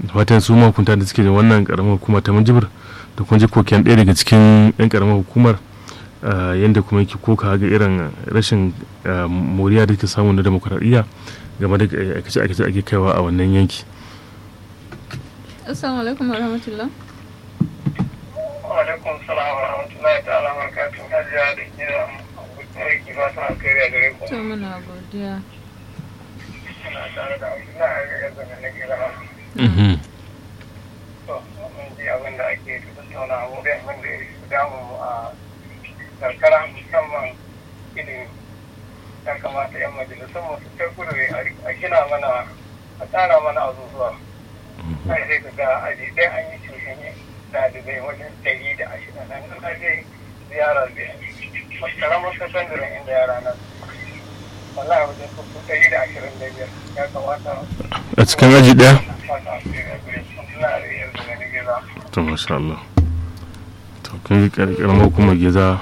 fatan su mahukunta da suke da wannan karamar hukuma ta minjibir da kuma ji koken ɗaya daga cikin 'yan karamar hukumar yadda kuma yake koka ga irin rashin moriya da ke samu na demokuraɗiyya game da aikace-aikace ake kaiwa a wannan yanki. Assalamu alaikum wa rahmatullah. Wa alaikum salam wa rahmatullahi ta'ala wa barakatuhu. Hajiya da ke da aiki ba sa kai da gare ku. To muna godiya. Ina tare da Abdullahi a yanzu da nake zama. To, mun ji abin da ake tattauna a wurin abin da ya damu mu a karkara musamman ilimi. Ya kamata 'yan majalisun mu su kai kudu a gina mana a tsara mana azuzuwa. Sai sai ka ga aji ɗaya an yi cushin ɗalibai wajen ɗari da ashirin nan an je ziyarar da karamar sakandaren inda yara nan wallahi wajen kuku ɗari da ashirin da biyar ya kamata a cikin aji ɗaya? fata a cikin gure suna da yanzu da ni gida to masha Allah to kun yi karamar hukumar geza